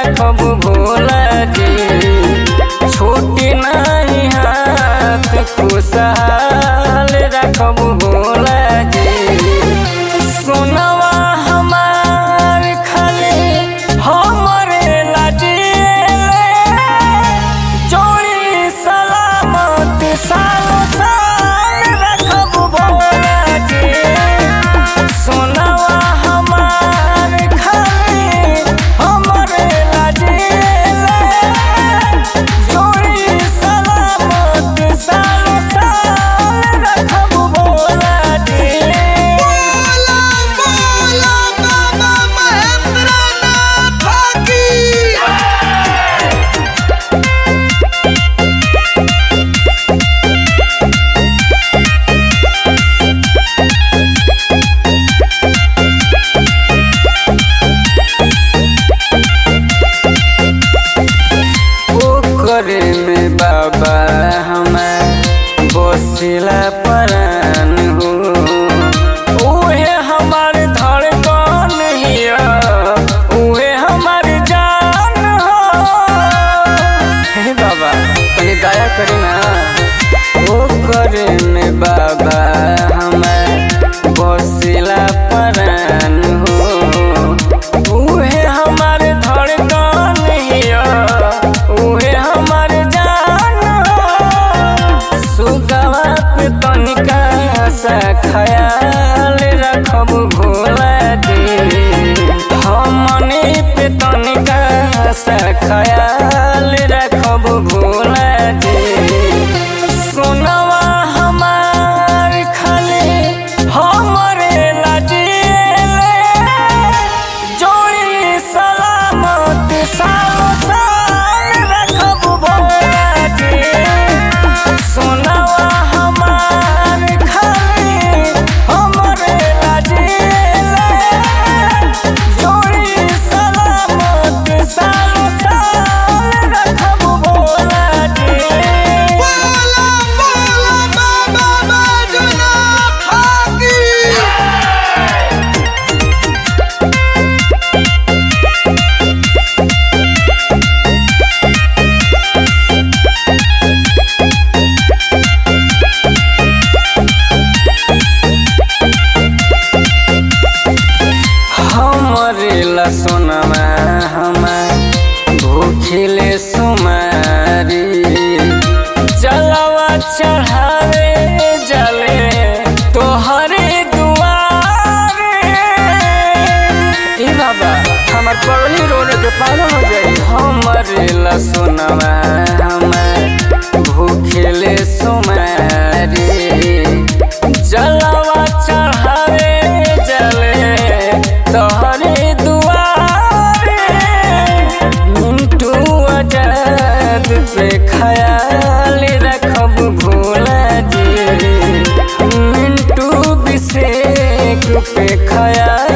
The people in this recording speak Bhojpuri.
रखब भोला जी छोटी नहीं हाथ खुशहाल रखब भोला जी सोनवा हमार खाली हमरे लाजिले जोड़ी सलामत सालो साल रखब भोला जी सोनवा हमार खाली हमरे लाजिले जोड़ी सलामत सालो साल रखब भोला जी बोला बोला बाबा महेंद्रनाथ की ओकरे में बाबा हमार बसिला परान हो उहे हमार धड़कन हिया उहे हमार जान हो हे बाबा तनी दया करी ना ओकरे में बाबा हमार बसिला परान हो उहे हमार धड़कन हिया उहे हमार जान हो सुगवा पे तनिका सा ख्याल रखब भोला जी हमने पे तनिका सा ख्याल रखब भोला जी सोनवा हमार खाली हमरे लाजिले जोड़ी सलामत सालो साल रखब भोला जी सोनवा हमार खाली हमरे लाजिले जोड़ी सलामत सालो साल रखब भोला जी बोला बोला बाबा बैजनाथ की हमरे ला सोनमा हमार भूखिले सुमारी जलवा चढ़ावे जले तोहरे दुआरे ए बाबा हमार पगली रोने के पागल हो जाई हमरे ला सोनमा हमार भूखिले सुमारी जलवा चढ़ावे जले तोहरे दुआरे मिंटू आजाद पे ख्याल रखब भोला जी मिंटू विषेक पे ख्याल